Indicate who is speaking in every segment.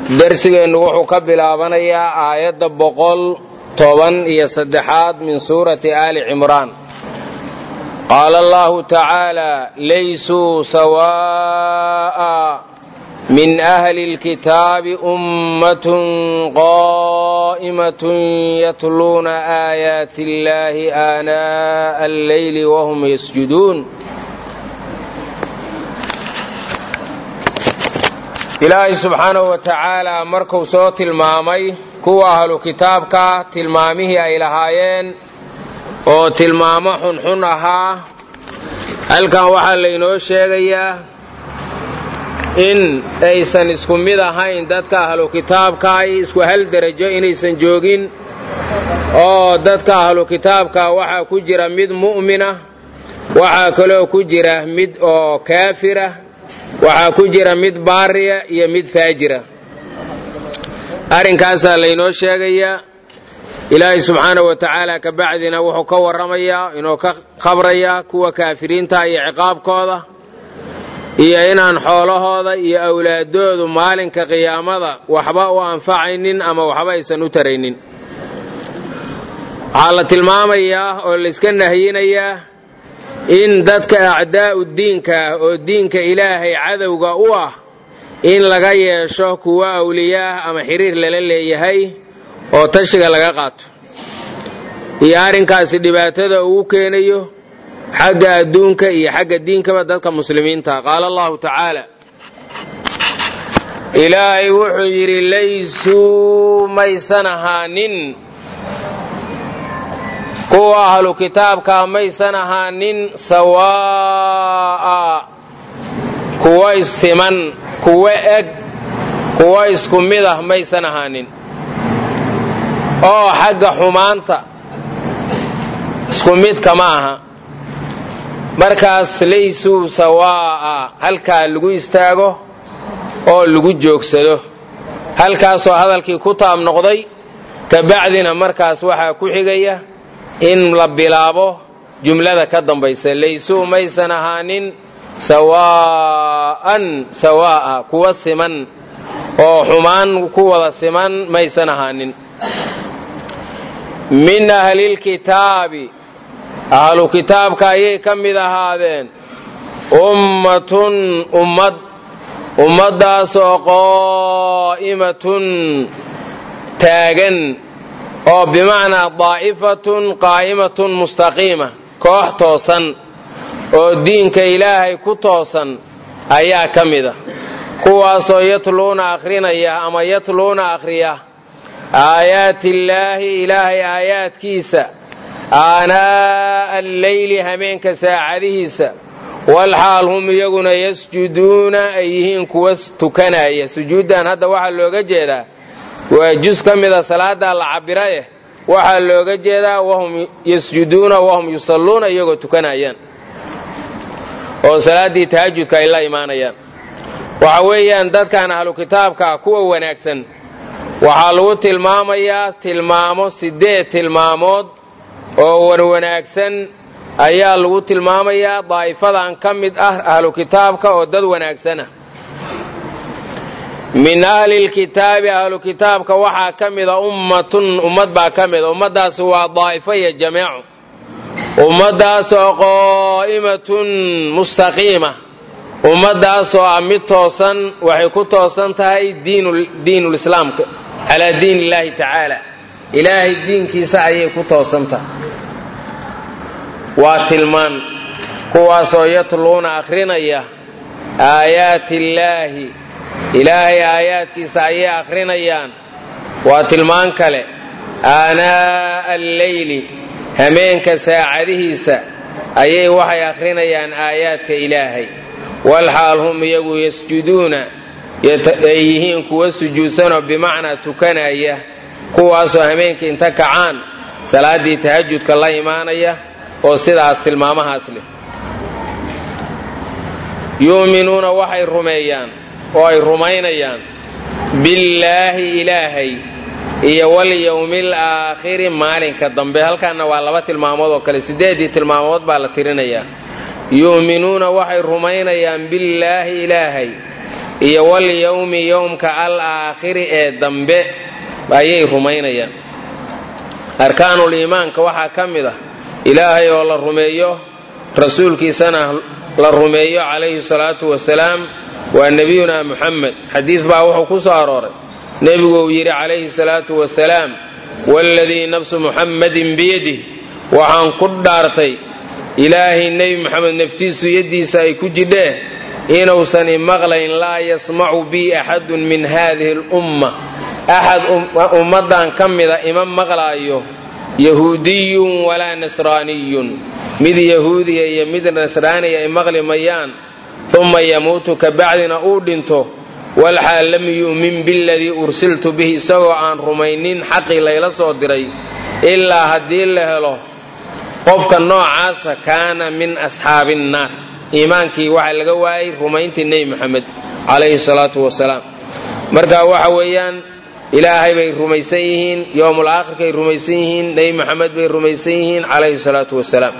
Speaker 1: darsigeennu wuxuu ka bilaabanayaa aayadda boqol toban iyo saddexaad min suurati aali cimraan qaala allahu tacaala laysuu sawaa'a min ahli اlkitaabi ummatun qa'imatun yatluuna aayaati illahi aanaa'a alleyli wahum yasjuduun ilaahay subxaanahu wa tacaala markuu soo tilmaamay kuwa ahlu kitaabka tilmaamihii ay lahaayeen oo tilmaamo xunxun ahaa halkan waxaa laynoo sheegayaa in aysan isku mid ahayn dadka ahlu kitaabka isku hal derajo inaysan joogin oo dadka ahlu kitaabka waxaa ku jira mid mu'mina waxaa kaloo ku jira mid oo kaafira waxaa ku jira mid baariya iyo mid faajira arrinkaasaa laynoo sheegayaa ilaahay subxaanahu wa tacaala ka bacdina wuxuu ka warramayaa inuu ka khabrayaa kuwa kaafiriinta iyo ciqaabkooda iyo inaan xoolahooda iyo awlaadoodu maalinka qiyaamada waxba u anfacaynin ama waxba aysan u taraynin waxaa la tilmaamayaa oo layska nahyinayaa in dadka acdaa'u diinka ah oo diinka ilaahay cadowga u ah in laga yeesho kuwa awliyaah ama xiriir lala leeyahay oo tashiga laga qaato iyo arrinkaasi dhibaatada uu keenayo xagga adduunka iyo xagga diinkaba dadka muslimiinta qaala allahu tacaala ilaahay wuxuu yidhi laysuu maysan ahaanin kuwa ahlu kitaabka maysan ahaanin sawaa'a kuwa issiman kuwa eg kuwa isku mid ah maysan ahaanin oo xagga xumaanta isku mid kama aha markaas laysuu sawaa'a halkaa lagu istaago oo lagu joogsado halkaasoo hadalkii ku taab noqday kabacdina markaas waxaa ku xigaya in la bilaabo jumlada ka dambaysa laysuu maysan ahaanin sawaa'an sawaa'a kuwa siman oo xumaan ku wada siman maysan ahaanin min ahlilkitaabi ahlu kitaabka ayay ka mid ahaadeen ummatun ummad ummaddaasoo qaa'imatun taagan oo bimacnaa daa'ifatun qaa'imatun mustaqiima koox toosan oo diinka ilaahay ku toosan ayaa ka mid a kuwaasoo yatluuna akhrinaya ama yatluuna akhriya aayaatillaahi ilaahay aayaadkiisa aanaa'a alleyli hameenka saacadihiisa walxaal hum iyaguna yasjuduuna ay yihiin kuwa tukanaya sujuuddan hadda waxaa looga jeedaa waa jus ka mida salaaddaa la cabira eh waxaa looga jeedaa wahum yasjuduuna wahum yusalluuna iyagoo tukanayaan oo salaaddii tahajudka ay la imaanayaan waxa weeyaan dadkan ahlu kitaabka kuwa wanaagsan waxaa lagu tilmaamayaa tilmaamo siddeed tilmaamood oo wanwanaagsan ayaa lagu tilmaamayaa daa'ifadan ka mid ah ahlu kitaabka oo dad wanaagsanah min ahli lkitaabi ahlu kitaabka waxaa ka mida ummatun ummad baa ka mida ummaddaasi waa daa'ifo iyo jameeco ummaddaasoo qaa'imatun mustaqiima ummaddaasoo ah mid toosan waxay ku toosan tahay diinulislaamka calaa diin illaahi tacaala ilaahay diinkiisa ayay ku toosan tahay waa tilmaan kuwaasoo yatluuna akhrinaya aayaati illaahi ilaahay aayaadkiisa ayay akhrinayaan waa tilmaan kale aanaa'a alleyli hameenka saacadihiisa ayay waxay akhrinayaan aayaadka ilaahay walxaal hum iyagu yasjuduuna ay yihiin kuwa sujuudsanoo bimacnaa tukanaya kuwaasoo hameenka inta kacaan salaaddii tahajudka la imaanaya oo sidaas tilmaamahaas leh yu'minuuna waxay rumeeyaan oo ay rumaynayaan billaahi ilaahay iyo walyowmil aakhiri maalinka dambe halkaana waa laba tilmaamood oo kale siddeeddii tilmaamood baa la tirinayaa yu'minuuna waxay rumaynayaan billaahi ilaahay iyo walyowmi yowmka al aakhiri ee dambe ayay rumaynayaan arkaanul iimaanka waxaa ka mid ah ilaahay oo la rumeeyo rasuulkiisana la rumeeyo calayhi salaatu wasalaam waa nebiyuna muxamed xadiid baa wuxuu ku soo arooray nebigu uu yidhi calayhi salaatu wasalaam waaladii nafsu muxammadin biyadih waxaan ku dhaartay ilaahay nebi moxamed naftiisu yaddiisa ay ku jidhee inuusan imaqlayn laa yasmacu bii axadun min haadihi alumma axad ummaddan ka mida ima maqlaayo yahuudiyun walaa nasraaniyun mid yahuudiya iyo mid nasraaniya ay maqli mayaan uma yamuutu ka bacdina uu dhinto walxaal lam yu'min biladii ursiltu bihi isagoo aan rumaynin xaqii layla soo diray ilaa haddii la helo qofka noocaasa kaana min asxaabi nnaar iimaankii waxaa laga waayay rumayntii nebi moxamed calayhi salaatu wasalaam marka waxa weeyaan ilaahay bay rumaysan yihiin yowmul aakhirkay rumaysan yihiin nebi moxamed bay rumaysan yihiin calayhi salaatu wasalaam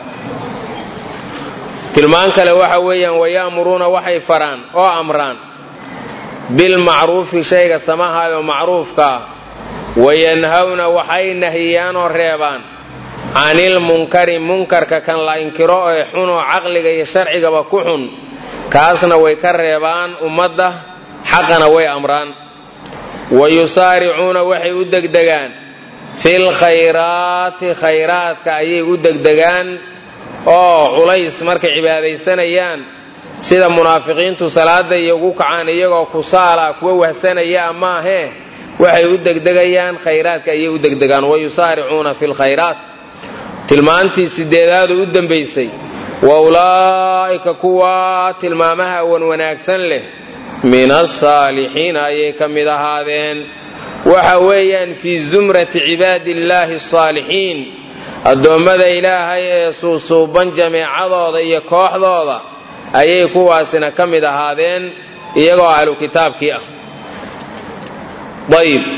Speaker 1: tilmaan kale waxa weeyaan waya'muruuna waxay faraan oo amraan bilmacruufi shayga samahaayoo macruufka ah wayanhawna waxay nahiyaan oo reebaan canil munkari munkarka kan la inkiro ee xunoo caqliga iyo sharcigaba ku xun kaasna way ka reebaan ummadda xaqana way amraan wa yusaaricuuna waxay u degdegaan fil khayraati khayraadka ayay u degdegaan oo culays markay cibaadaysanayaan sida munaafiqiintu salaada iyo ugu kacaan iyagoo kusaala kuwa wahsanaya amaahee waxay u degdegayaan khayraadka ayay u degdegaan wa yusaaricuuna fi lkhayraat tilmaantii sideedaadu u dambaysay wa ulaa'ika kuwa tilmaamaha wan wanaagsan leh min asaalixiina ayay ka mid ahaadeen waxa weeyaan fii zumrati cibaadi illaahi asaalixiin addoommada ilaahay ee suusuuban jameecadooda iyo kooxdooda ayay kuwaasina ka mid ahaadeen iyagoo ahlu kitaabkii ah ayb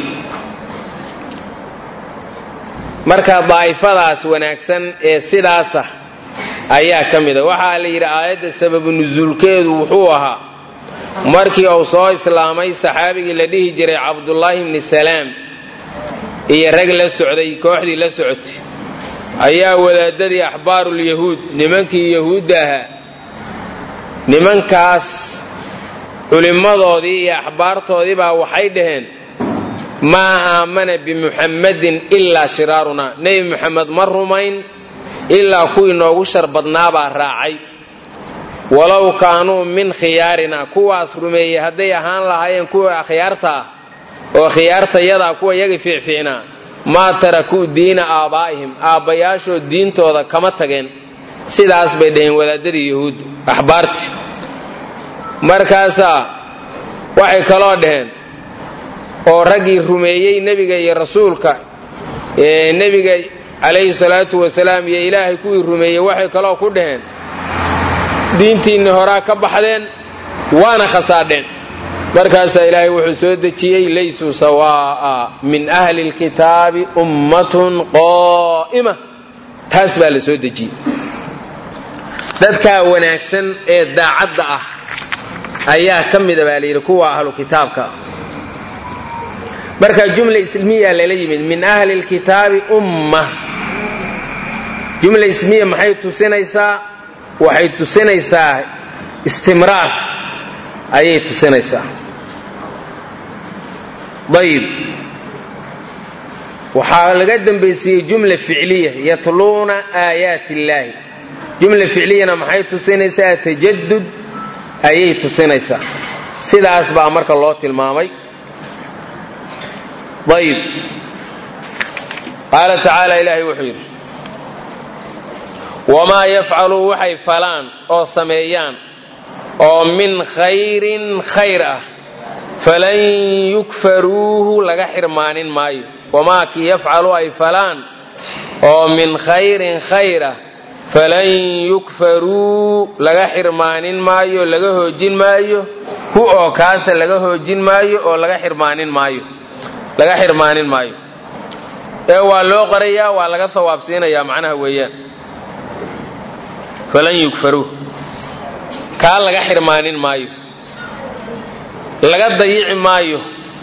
Speaker 1: marka daa'ifadaas wanaagsan ee sidaasah ayaa ka mid a waxaa la yidhi aayadda sababu nusuulkeedu wuxuu ahaa markii uu soo islaamay saxaabigii la dhihi jiray cabdullaahi bni salaam iyo rag la socday kooxdii la socotay ayaa wadaadadii axbaarulyahuud nimankii yahuudda ahaa nimankaas culimmadoodii iyo axbaartoodii baa waxay dhaheen maa aamana bimuxammadin ilaa shiraaruna nebi muxamed ma rumayn ilaa kuwii noogu shar badnaabaa raacay walow kaanuu min khiyaarina kuwaas rumeeyey hadday ahaan lahaayeen kuwa akhyaarta ah oo khiyaartayadaa kuwa yaga fiicfiicnaa maa tarakuu diina aabbaa'ihim aabbayaashood diintooda kama tageen sidaas bay dhaheen wadaadadii yahuud axbaartii markaasaa waxay kaloo dhaheen oo raggii rumeeyey nebiga iyo rasuulka nebiga calayhi salaatu wasalaam iyo ilaahay kuwii rumeeyey waxay kaloo ku dhaheen diintiinni horaa ka baxdeen waana khasaadheen markaasaa ilaahay wuxuu soo dejiyey laysuu sawaa'a min ahli lkitaabi ummatun qaa'ima taas baa la soo dejiyey dadkaa wanaagsan ee daacadda ah ayaa ka mida baa layidhi kuwa ahlu kitaabka marka jumla ismiya lala yimid min ahli lkitaabi umma jumla ismiya maxay tusinaysaa waxay tusinaysaa istimraar ayay tusinaysaa ayib waxaa laga dambaysiiyey jumla ficliya yatluuna aayaat illaahi jumla ficliyana maxay tusinaysaa tajadud ayay tusinaysaa sidaas baa marka loo tilmaamay ayib qaala tacaala ilaahay wuxuu yidhi wamaa yafcaluu waxay falaan oo sameeyaan oo min khayrin khayr ah falan yukfaruuhu laga xirmaanin maayo wamaa kii yafcalu ay falaan oo min khayrin khayr ah falan yukfaruu laga xirmaanin maayo laga hoojin maayo hu oo kaasa laga hoojin maayo oo laga xirmaanin maayo laga xirmaanin maayo ee waa loo qorayaa waa laga sawaabsiinayaa macnaha weeyaan falan yukfaruu kaa laga xirmaanin maayo laga dayici maayo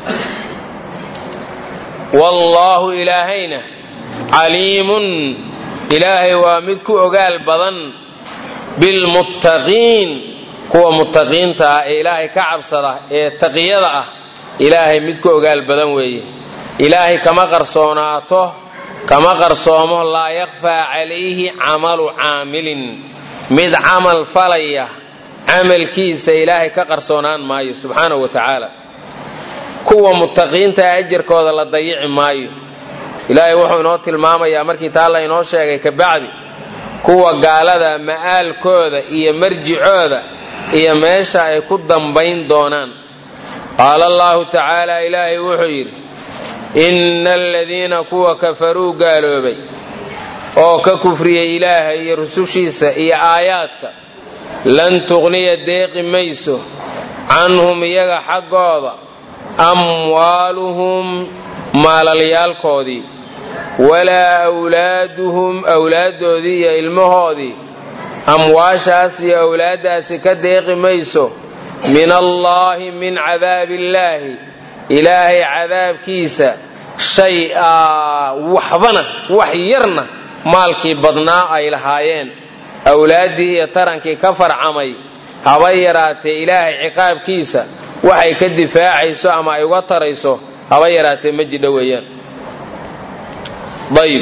Speaker 1: wallaahu ilaahayna caliimun ilaahay waa mid ku ogaal badan bilmuttaqiin kuwa muttaqiinta ah ee ilaahay ka cabsada ee taqiyada ah ilaahay mid ku ogaal badan weeye ilaahay kama qarsoonaato kama qarsoomo laa yakfaa calayhi camalu caamilin mid camal falaya camalkiisa ilaahay ka qarsoonaan maayo subxaanahu wa tacaala kuwa muttaqiintaa ajarkooda la dayici maayo ilaahay wuxuu inoo tilmaamayaa markii taa la inoo sheegay kabacdi kuwa gaalada ma'aalkooda iyo marjicooda iyo meesha ay ku dambayn doonaan qaala allahu tacaala ilaahay wuxuu yidhi inna aladiina kuwa kafaruu gaaloobay oo ka kufriyey ilaahay iyo rusushiisa iyo aayaadka lan tuqniya deeqi mayso canhum iyaga xaggooda amwaaluhum maalalyaalkoodii walaa awlaaduhum awlaaddoodii iyo ilmahoodii amwaashaas iyo awlaaddaasi ka deeqi mayso min allaahi min cadaabi illaahi ilaahay cadaabkiisa shay a waxbana wax yarna maalkii badnaa ay lahaayeen awlaaddii iyo tarankii ka farcamay haba yaraatee ilaahay ciqaabkiisa waxay ka difaacayso ama ay uga tarayso haba yaraatee ma jidho weeyaan ayib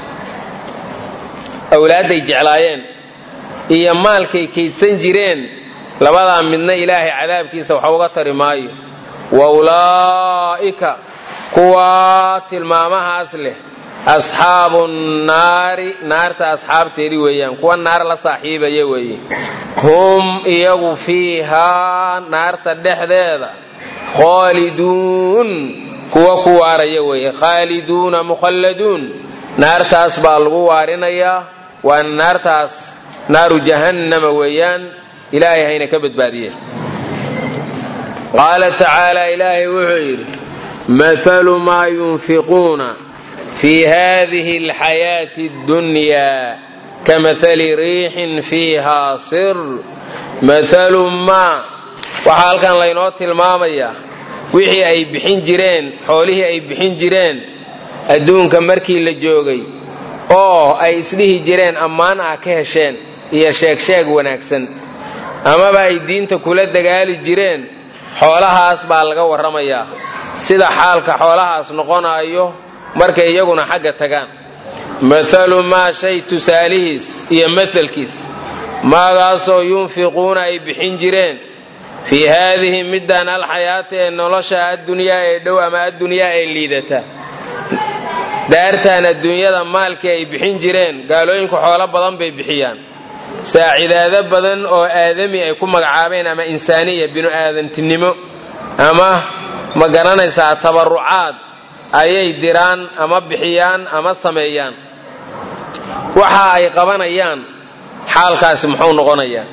Speaker 1: awlaadday jeclaayeen iyo maalkay kaydsan jireen labadaa midna ilaahay cadaabkiisa wax uga tari maayo wa ulaa'ika kuwaa tilmaamahaas leh asxaabu naari naarta asxaabteedii weeyaan kuwa naar la saaxiibaya weeye hum iyagu fiihaa naarta dhexdeeda khaaliduun kuwa ku waaraya weeye khaaliduuna mukhalladuun naartaas baa lagu waarinayaa waana naartaas naaru jahannama weeyaan ilaahay hayna ka badbaadiye qaala tacaala ilaahay wuxuu yidhi mahalu maa yunfiquuna fi hadihi alxayaati اddunyaa kamahali riixin fiihaa sir mahalu maa waxaa halkan laynoo tilmaamayaa wixii ay bixin jireen xoolihii ay bixin jireen adduunka markii la joogay oo ay isdhihi jireen ammaan ah ka hesheen iyo sheegsheeg wanaagsan amaba ay diinta kula dagaali jireen xoolahaas baa laga warramayaa sida xaalka xoolahaas noqonayo markay iyaguna xagga tagaan mathalu maa shay tusaalihiis iyo mathalkiis maagaasoo yunfiquuna ay bixin jireen fii haadihi middan alxayaati ee nolosha addunyaa ee dhow ama addunyaa ee liidata daartan adduunyada maalkii ay bixin jireen gaalooyinku xoolo badan bay bixiyaan saacidaado badan oo aadami ay ku magacaabeen ama insaaniya binu aadamtinimo ama ma garanaysaa tabarucaad ayay diraan ama bixiyaan ama sameeyaan waxa ay qabanayaan xaalkaasi muxuu noqonayaa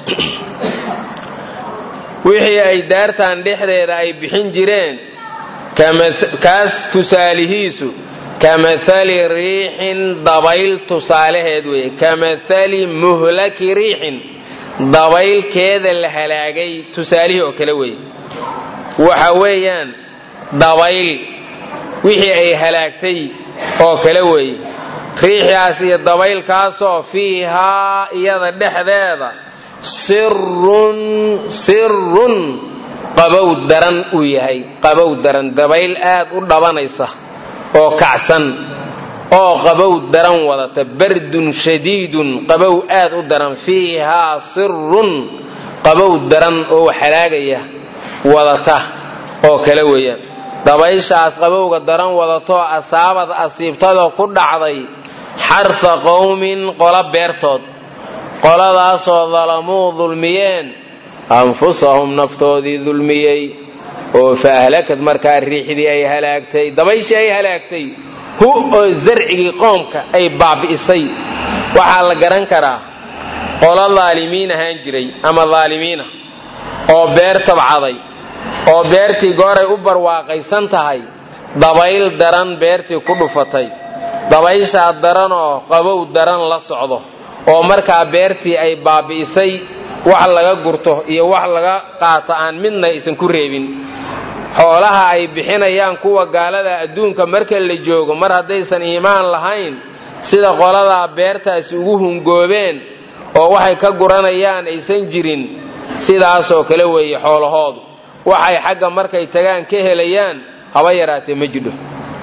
Speaker 1: wixii ay daartan dhexdeeda ay bixin jireen kaas tusaalihiisu kamahali riixin dabayl tusaalaheed weeye kamahali muhlaki riixin dabaylkeeda la halaagay tusaalihii oo kale weeye waxa weeyaan dabayl wixii ay halaagtay oo kale weeye riixdaas iyo dabaylkaasoo fiihaa iyada dhexdeeda sirun sirun qabow daran uu yahay qabow daran dabayl aad u dhabanaysa oo kacsan oo qabow daran wadata bardun shadiidun qabow aad u daran fiihaa sirun qabow daran oo halaagaya wadata oo kale weeyaan dabayshaas qabowga daran wadatoo asaabad asiibtadoo ku dhacday xarfa qowmin qola beertood qoladaasoo dalamuu dulmiyeen anfusahum naftoodii dulmiyey oo fa ahlakad markaa riixdii ay halaagtay dabayshii ay halaagtay hu oo zarcigii qoomka ay baabi'isay waxaa la garan karaa qolo daalimiin ahaan jiray ama daalimiina oo beer tabcaday oo beertii gooray u barwaaqaysan tahay dabayl daran beertii ku dhufatay dabayshaa daranoo qabow daran la socdo oo markaa beertii ay baabi'isay wax laga gurto iyo wax laga qaato aan midna aysan ku reebin xoolaha ay bixinayaan kuwa gaalada adduunka marka la joogo mar haddaysan iimaan lahayn sida qoladaa beertaasi ugu hungoobeen oo waxay ka guranayaan aysan jirin sidaasoo kale weeye xoolahoodu waxay xagga markay tagaan ka helayaan haba yaraatee ma jidho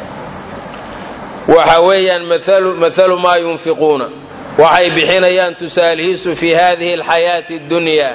Speaker 1: waxa weeyaan mathalu maa yunfiquuna waxay bixinayaan tusaalihiisu fi hadihi alxayaati اddunyaa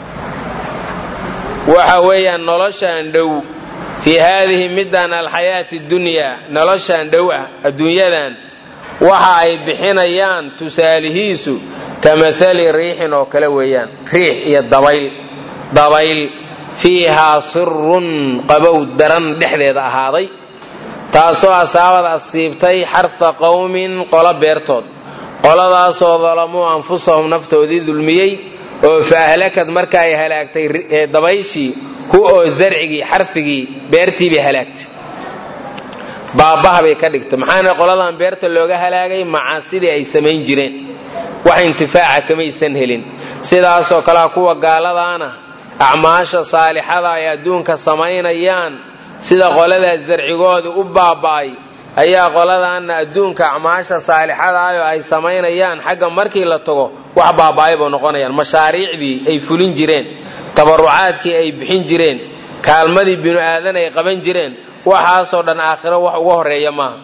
Speaker 1: waxa weeyaan noloshaan dhow fii haadihi middan alxayaati اddunyaa noloshaan dhow ah adduunyadan waxa ay bixinayaan tusaalihiisu ka mahali riixin oo kale weeyaan riix iyo dabayl dabayl fiihaa sirun qabow daran dhexdeeda ahaaday taasoo asaabad asiibtay xarfa qowmin qolo beertood qoladaasoo dalamuu anfusahum naftoodii dulmiyey oo fa ahlakad marka ay halaagtay dabayshii ku oo zarcigii xarfigii beertii bay halaagtay baabaha bay ka dhigtay maxaana qoladan beerta looga halaagay macaasidii ay samayn jireen wax intifaaca kamaysan helin sidaasoo kalea kuwa gaaladaana acmaasha saalixada ay adduunka samaynayaan sida qoladaa zarcigooda u baaba'ay ayaa qoladaanna adduunka acmaasha saalixadaayoo ay samaynayaan xagga markii la tago wax baaba'ay buu noqonayaan mashaariicdii ay fulin jireen tabarucaadkii ay bixin jireen kaalmadii binu aadan ay qaban jireen waxaasoo dhan aakhiro wax uga horeeya maaha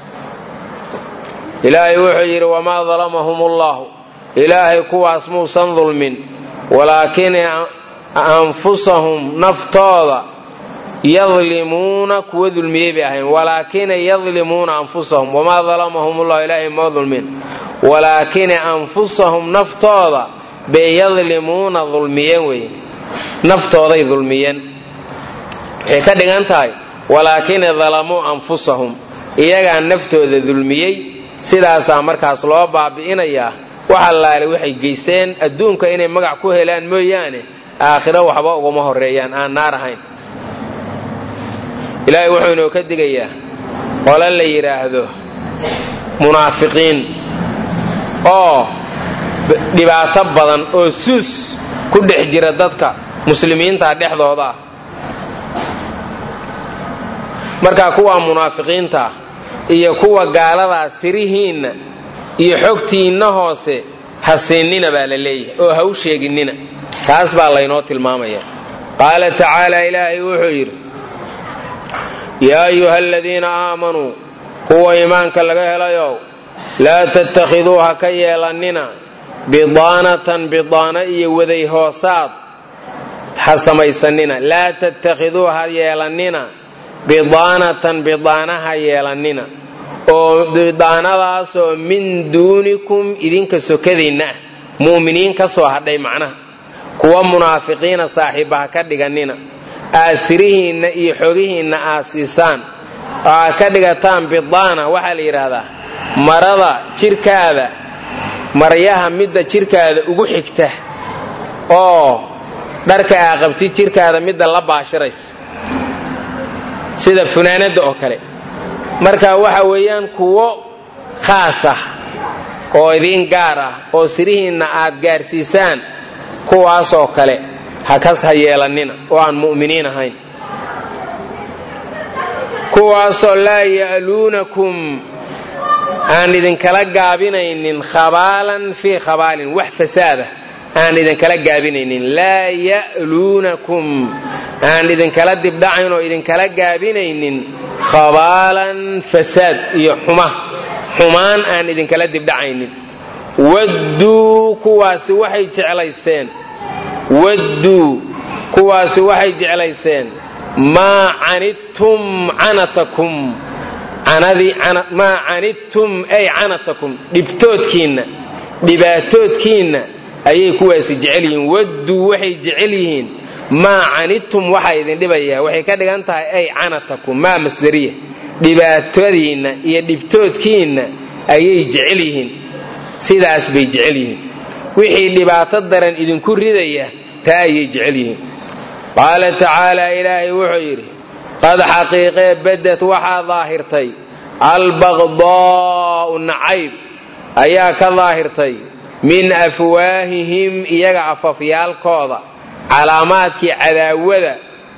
Speaker 1: ilaahay wuxuu yidhi wamaa dalamahum ullahu ilaahay kuwaas muusan dulmin walaakin anfusahum naftooda yadlimuuna kuwa dulmiyey bay ahayn walaakina yadlimuuna anfusahum wamaa dalamahum ullahu ilaahay moo dulmin walaakina anfusahum naftooda bay yadlimuuna dulmiyeen wey naftooday dulmiyeen waxay ka dhigan tahay walaakina dalamuu anfusahum iyagaa naftooda dulmiyey sidaasaa markaas loo baabi'inayaa wax allaale waxay geysteen adduunka inay magac ku helaan mooyaane aakhiro waxba ugama horeeyaan aan naar ahayn ilaahay wuxuu inoo ka digayaa qolo la yidhaahdo munaafiqiin oo dhibaato badan oo suus ku dhex jira dadka muslimiinta dhexdooda ah markaa kuwa munaafiqiinta iyo kuwa gaaladaa sirihiinna iyo xogtiinna hoose ha siinina baa la leeyahay oo ha u sheeginina taas baa laynoo tilmaamaya qaala tacaala ilaahay wuxuu yidhi yaa ayuha aladiina aamanuu kuwa iimaanka laga helayow laa tattakhiduu ha ka yeelannina bidaanatan bidaana iyo waday hoosaad ha samaysanina laa tattakhiduu ha yeelannina bidaanatan bidaana ha yeelannina oo bidaanadaasoo min duunikum idinka sokadiinna ah mu'miniin ka soo hadhay macnaha kuwa munaafiqiina saaxiibba ha ka dhigannina aasirihiinna iyo xogihiinna aad siisaan oo aad ka dhigataan bidaana waxaa la yidhaahdaa marada jidhkaada maryaha midda jidhkaada ugu xigta oo dharka aa qabtid jidhkaada midda la baashiraysa sida funaanadda oo kale marka waxa weeyaan kuwo khaas ah oo idiin gaar ah oo sirihiinna aad gaarsiisaan kuwaasoo kale ha kas ha yeelannina oo aan mu'miniin ahayn kuwaasoo laa ya'luunakum aan idinkala gaabinaynin khabaalan fii khabaalin wax fasaadah aan idinkala gaabinaynin laa ya'luunakum aan idinkala dibdhacayn oo idinkala gaabinaynin khabaalan fasaad iyo xuma xumaan aan idinkala dibdhacaynin wadduu kuwaasi waxay jeclaysteen wadduu kuwaasi waxay jeclaysteen maa canidtum canatakum maa canidtum ay canatakum dhibtoodkiinna dhibaatoodkiinna ayay kuwaasi jecel yihiin wadduu waxay jecel yihiin maa canidtum waxaa idin dhibaya waxay ka dhigan tahay ay canatakum maa masdariya dhibaatadiinna iyo dhibtoodkiinna ayay jecel yihiin sidaas bay jecel yihiin wixii dhibaato daran idinku ridaya taa ayay jecel yihiin qaala tacaala ilaahay wuxuu yidhi qad xaqiiqee badad waxaa daahirtay albaqdaa'u nacayb ayaa ka daahirtay min afwaahihim iyaga afafyaalkooda calaamaadkii cadaawada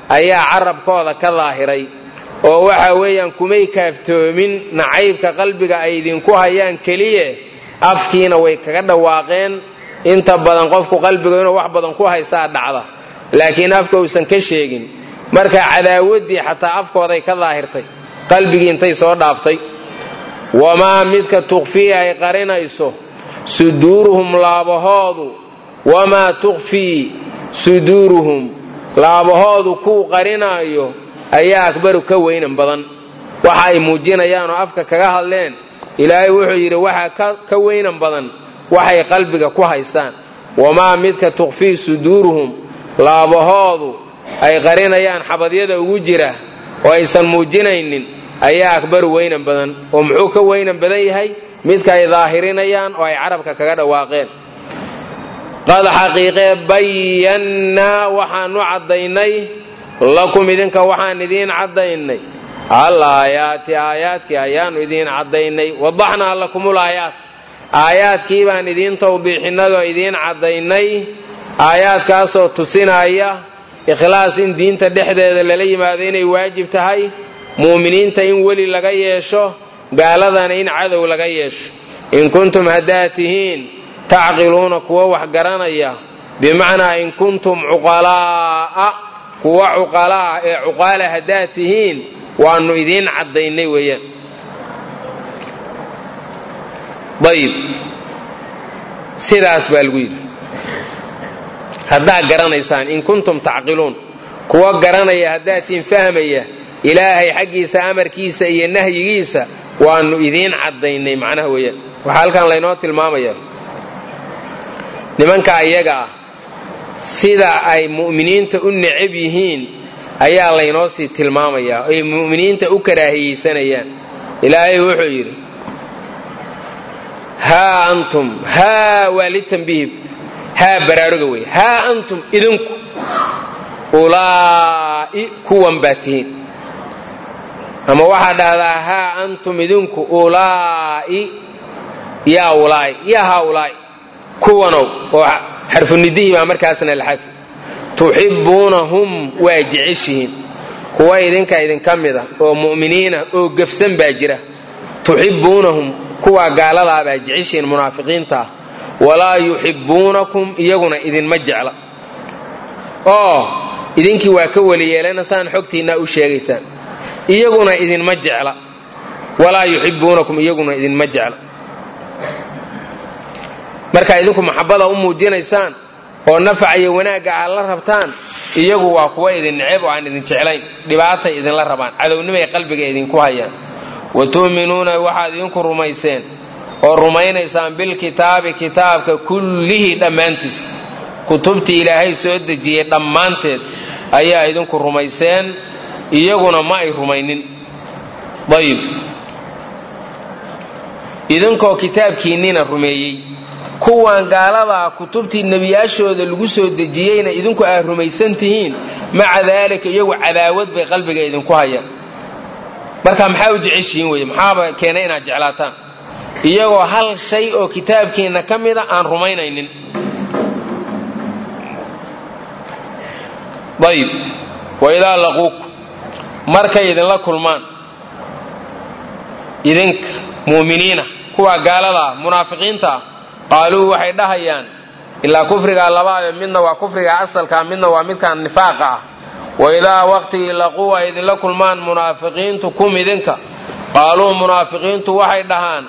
Speaker 1: ayaa carabkooda ka daahiray oo waxa weeyaan kumay kaaftoomin nacaybka qalbiga ay idinku hayaan keliye afkiina way kaga dhawaaqeen inta badan qofku qalbiga inuu wax badan ku haystaa dhacda laakiin afka uusan ka sheegin marka cadaawaddii xataa afkooday ka daahirtay qalbigii intay soo dhaaftay wamaa midka tukfii ay qarinayso suduuruhum laabahoodu wamaa tukfii suduuruhum laabahoodu kuu qarinaayo ayaa akbaru ka weynan badan waxa ay muujinayaan oo afka kaga hadleen ilaahay wuxuu yidhi waxaa ka weynan badan waxay qalbiga ku haystaan wamaa midka tukfii suduuruhum laabahoodu ay qarinayaan xabadyada ugu jira oo aysan muujinaynin ayaa akbaru weynan badan oo muxuu ka weynan badan yahay midka ay daahirinayaan oo ay carabka kaga dhawaaqeen qad xaqiiqee bayannaa waxaanu caddaynay lakum idinka waxaan idiin caddaynay al aayaati aayaadkii ayaanu idiin caddaynay wadaxnaa lakumul aayaat aayaadkii baan idiin tawdiixinadoo idiin caddaynay aayaadkaasoo tusinaya ikhlaas in diinta dhexdeeda lala yimaado inay waajib tahay mu'miniinta in weli laga yeesho gaaladana in cadow laga yeesho in kuntum haddaad tihiin tacqiluuna kuwa wax garanaya bimacnaa in kuntum cuqalaa'a kuwa cuqalaa ee cuqaala haddaad tihiin waannu idiin caddaynay weeyaan ayib sidaas baa lagu yidhi haddaad garanaysaan in kuntum tacqiluun kuwa garanaya haddaad tihiin fahmaya ilaahay xaggiisa amarkiisa iyo nahyigiisa waannu idiin caddaynay macnaha weeyaan waxaa halkan laynoo tilmaamaya nimanka iyaga ah sida ay mu'miniinta u necab yihiin ayaa laynoo sii tilmaamayaa ay mu'miniinta u karaahiyeysanayaan ilaahay wuxuu yidhi haa antum haa waa litanbiih haa baraaruga wey haa antum idinku ulaa'i kuwan baa tihiin ama waxaa dhahdaa haa antum idinku ulaa'i yaa ulaa'i yaa haa ulaa'i kuwanow oo xarfunidihii baa markaasna laxafi tuxibbuunahum waa jeceshihiin kuwa idinka idinka mid ah oo mu'miniinah oo gefsan baa jira tuxibbuunahum kuwaa gaaladaa baa jeceshihiin munaafiqiinta ah walaa yuxibbuunakum iyaguna idinma jecla oo idinkii waa ka weli yeelanaysaan xogtiinnaa u sheegaysaan iyaguna idinma jecla walaa yuxibbuunakum iyaguna idinma jecla markaa idinku maxabada u muujinaysaan oo nafaca iyo wanaagga aad la rabtaan iyagu waa kuwa idin neceb oo aan idin jeclayn dhibaatay idinla rabaan cadownimay qalbiga idinku hayaan wa tu'minuuna waxaad idinku rumayseen oo rumaynaysaan bilkitaabi kitaabka kullihii dhammaantiis kutubtii ilaahay soo dejiyey dhammaanteed ayaa idinku rumayseen iyaguna ma ay rumaynin ayib idinkoo kitaabkiinnina rumeeyey kuwan gaaladaa kutubtii nebiyaashooda lagu soo dejiyeyna idinku aad rumaysan tihiin maca daalika iyagu cadaawad bay qalbiga idinku hayaan marka maxaa u jeceshihiin weye maxaaba keenay inaad jeclaataan iyagoo hal shay oo kitaabkiinna ka mida aan rumaynaynin ayib waidaa laquuku markay idinla kulmaan idinka mu'miniina kuwa gaaladaa munaafiqiinta ah qaaluu waxay dhahayaan ilaa kufrigaa labaayo midna waa kufriga asalkaa midna waa midkaan nifaaqa ah waidaa waqtigii laquu ay idinla kulmaan munaafiqiintu kum idinka qaaluu munaafiqiintu waxay dhahaan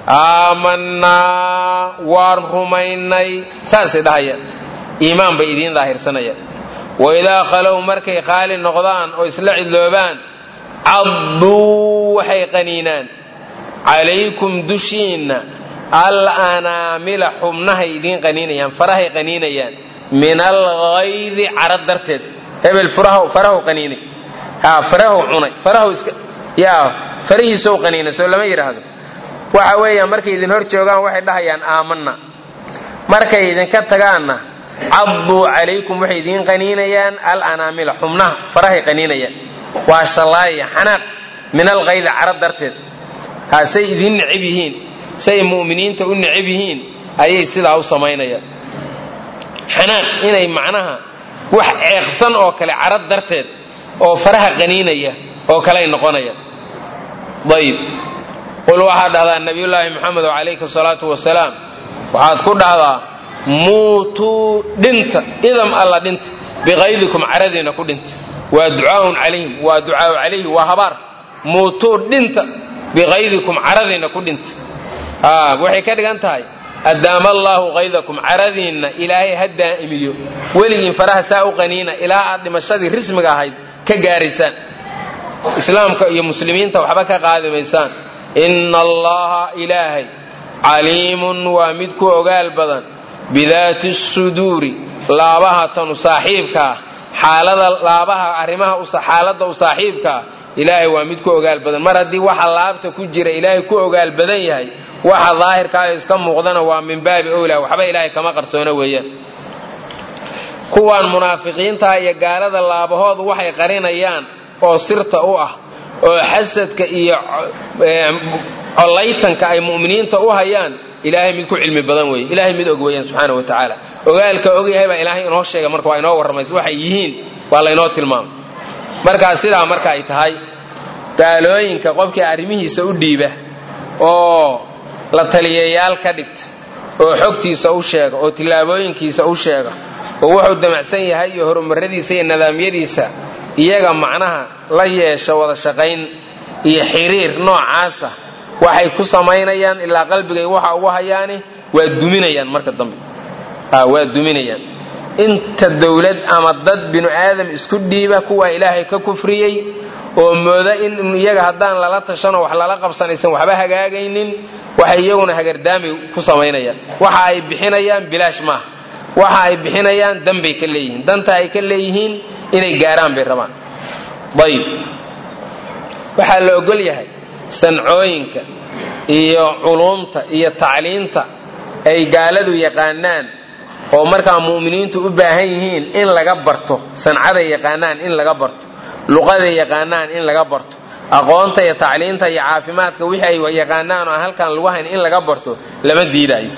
Speaker 1: aamanaa waan rumaynay saasay dhahayaan iimaan bay idiin daahirsanayaan waidaa khalow markay khaali noqdaan oo isla cidloobaan cadduu waxay qaniinaan calaykum dushiinna al anaamila xubnahay idiin qaniinayaan farahay qaniinayaan min alghaydi carad darteed hebel farahu qaniinay ha farahu cunay farahu iska yaa farahiisou qaniinay soo lama yidhaahdo waxa weeyaan markay idin hor joogaan waxay dhahayaan aamanna markay idinka tagaanna cadduu calaykum waxay idiin qaniinayaan al anaamila xubnaha farahay qaniinayaan waa shallaaya xanaaq min alghaydi carad darteed ha say idiin necab yihiin say mu'miniinta u necab yihiin ayay sidaa u samaynayaan xanaaq inay macnaha wax ceeqsan oo kale carad darteed oo faraha qaniinaya oo kaley noqonayaan ayib qul waxaad dhahdaa nabiyullaahi moxamed calayhi salaatu wasalaam waxaad ku dhahdaa muutuu dhinta idam alla dhinta biqaydikum caradiina ku dhinta waa ducaaun calayhim waa ducaau calayhi waa habaar muutuu dhinta biqaydikum caradiina ku dhinta waxay ka dhigan tahay addaama allaahu qaydakum caradiinna ilaahay ha daa'imiyo weligiin faraha saa u qaniina ilaa aad dhimashadii rismiga ahayd ka gaaraysaan islaamka iyo muslimiinta waxba ka qaadi maysaan inna allaha ilaahay caliimun waa mid ku ogaal badan bidaati suduuri laabaha tanu saaxiibka ah xaalada laabaha arrimaha xaaladda u saaxiibka ah ilaahay waa mid ku ogaal badan mar haddii waxa laabta ku jira ilaahay ku ogaal badan yahay waxa daahirkaayo iska muuqdana waa min baabi owlaa waxba ilaahay kama qarsoono weeyaan kuwaan munaafiqiintaha iyo gaalada laabahoodu waxay qarinayaan oo sirta u ah oo xasadka iyo collaytanka ay mu'miniinta u hayaan ilaahay mid ku cilmi badan weeye ilaahay mid og weeyaan subxaana wa tacaala ogaalka ogyahay baa ilaahay inoo sheega marka waa inoo warramaysa waxay yihiin waa laynoo tilmaamay markaa sidaa marka ay tahay gaalooyinka qofkii arrimihiisa u dhiiba oo la taliyayaal ka dhigta oo xogtiisa u sheega oo tillaabooyinkiisa u sheega oo wuxuu damacsan yahay iyo horumaradiisa iyo nidaamyadiisa iyaga macnaha la yeesha wada shaqayn iyo xiriir noocaasa waxay ku samaynayaan ilaa qalbigay waxa ugu hayaani waa duminayaan marka dambe waa duminayaan inta dowlad ama dad binu aadam isku dhiiba kuwaa ilaahay ka kufriyey oo mooda in iyaga haddaan lala tashano wax lala qabsanaysan waxba hagaagaynin waxay iyaguna hagardaami ku samaynayaan waxa ay bixinayaan bilaash maaha waxa ay bixinayaan danbay ka leeyihiin danta ay ka leeyihiin inay gaaraan bay rabaan ayib waxaa la ogol yahay sancooyinka iyo culuumta iyo tacliinta ay gaaladu yaqaanaan oo markaa mu'miniintu u baahan yihiin in laga barto sancaday yaqaanaan in laga barto luqaday yaqaanaan in laga barto aqoonta iyo tacliinta iyo caafimaadka wixii ay yaqaanaan oo aan halkan lagu hayn in laga barto lama diidaayo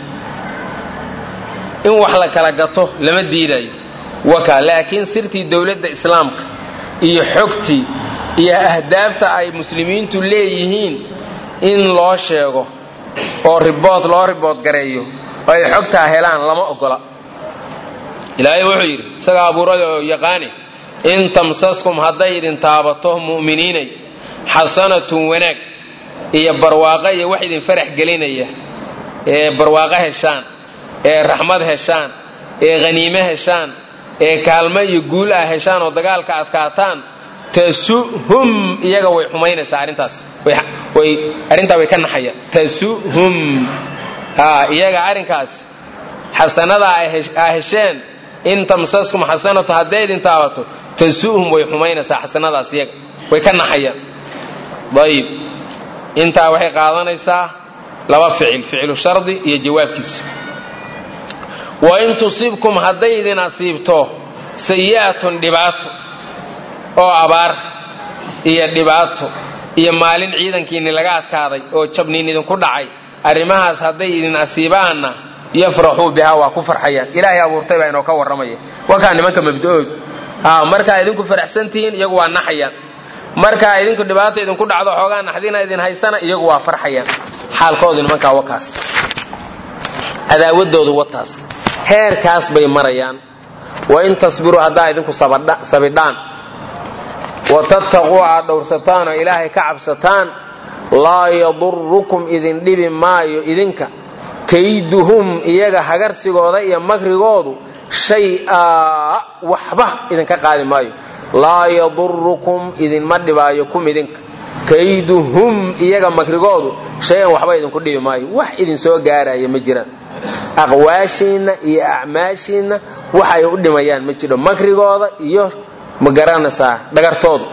Speaker 1: in wax la kala gato lama diidaayo waka laakiin sirtii dowladda islaamka iyo xogtii iyo ahdaafta ay muslimiintu leeyihiin in loo sheego oo ribood loo ribood gareeyo oo ay xogtaa helaan lama ogola ilaahay wuxuu yidhi isaga abuurada oo yaqaani in tamsaskum hadday idin taabato mu'miniinay xasanatun wanaag iyo barwaaqo iyo wax idin farax gelinaya ee barwaaqo heshaan ee raxmad heshaan ee haniime heshaan ee kaalmo iyo guul ah heshaan oo dagaalka adkaataan tasuhum iyaga way xumaynaysaa arrintaas way arrintaa way ka naxayaan tasuhum ha iyaga arrinkaas xasanada aa hesheen in tamsaskum xasanatu hadday idin taabato tasuhum way xumaynaysaa xasanadaas iyaga way ka naxayaan ayib intaa waxay qaadanaysaa laba ficil ficilu shardi iyo jawaabkiisa wain tusibkum hadday idin asiibto sayi'atun dhibaato oo abaar iyo dhibaato iyo maalin ciidankiinni laga adkaaday oo jabniin idinku dhacay arrimahaas hadday idin asiibaanna yafraxuu bihaa waa ku farxayaan ilaahay abuurtay baa inoo ka warramaya wakaa nimanka mabda'oodu markaa idinku faraxsantihiin iyagu waa naxayaan markaa idinku dhibaato idinku dhacdo xoogaa naxdina idin haysana iyagu waa farxayaan xaalkoodu nimankaa wakaas cadaawadoodu wataas heerkaas bay marayaan wain tasbiruu haddaa idinku sabidhaan watattaquu aad dhowrsataan oo ilaahay ka cabsataan laa yadurukum idin dhibi maayo idinka kayduhum iyaga hagarsigooda iyo makrigoodu shay-aa waxba idinka qaadi maayo laa yadurukum idinma dhibaayo kum idinka kayduhum iyaga makrigoodu shay-an waxba idinku dhibi maayo wax idin soo gaaraya ma jiraan aqwaashiinna iyo acmaashiinna waxay u dhimayaan ma jiro makrigooda iyo ma garanaysaa dhagartoodu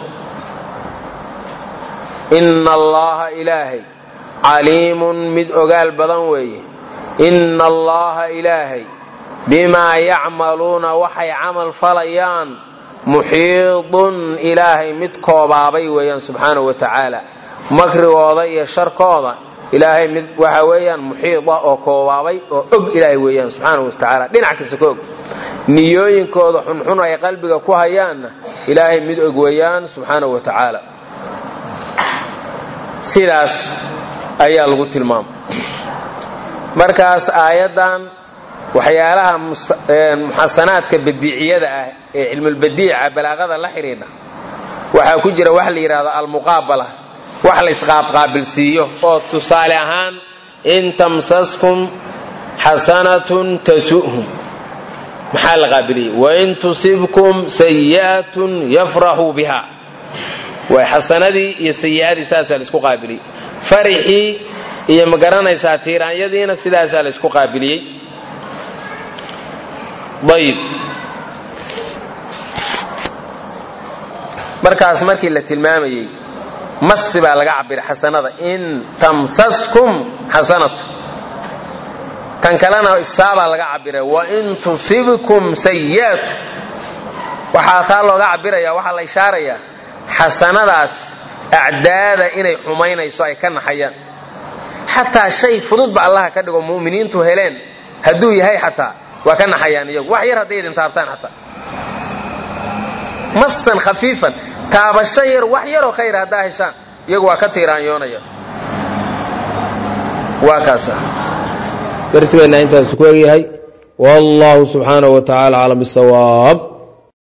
Speaker 1: inna allaha ilaahay caliimun mid ogaal badan weeye inna allaha ilaahay bimaa yacmaluuna waxay camal falayaan muxiidun ilaahay mid koobaabay weeyaan subxaanahu wa tacaala makrigooda iyo sharkooda ilaahay mid waxa weeyaan muxiida oo koobaabay oo og ilaahay weeyaan subxaanahu wa tacaala dhinac kasta ka og niyooyinkooda xunxun ay qalbiga ku hayaanna ilaahay mid og weeyaan subxaanahu wa tacaala sidaas ayaa lagu tilmaamay markaas aayaddan waxyaalaha muxasanaadka badiiciyada ah ee cilmulbadiica balaaqada la xidhiidha waxaa ku jira wax la yidhahdo almuqaabala wax la isqaabqaabilsiiyo oo tusaale ahaan in tamsaskum xasanatun tasu'hum maxaa la qaabiliyey wain tusibkum sayi'atun yafraxuu biha way xasanadii iyo sayi'adii saasaa la isku qaabiliyey farixii iyo ma garanaysaa tiiraanyadiina sidaasaa la isku qaabiliyey ayib markaas markii la tilmaamayey masi baa laga cabiray xasanada in tamsaskum xasanatu tan kalena isaabaa laga cabiray wain tusibkum sayi'atu waxaa taa looga cabiraya waxaa la ishaarayaa xasanadaas acdaada inay xumaynayso ay ka naxayaan xataa shay fududba allaha ka dhigo mu'miniintu heleen hadduu yahay xataa waa ka naxayaan iyagu wax yar hadday idin taabtaan xataa masan khafiifan taabasho yar wax yaroo khayr haddaa heshaan iyagu waa ka tiiraanyoonaya waa kaasa darsigeenna intaas ku egyahay wallahu subxaanahu wa tacaala aclam bisawaab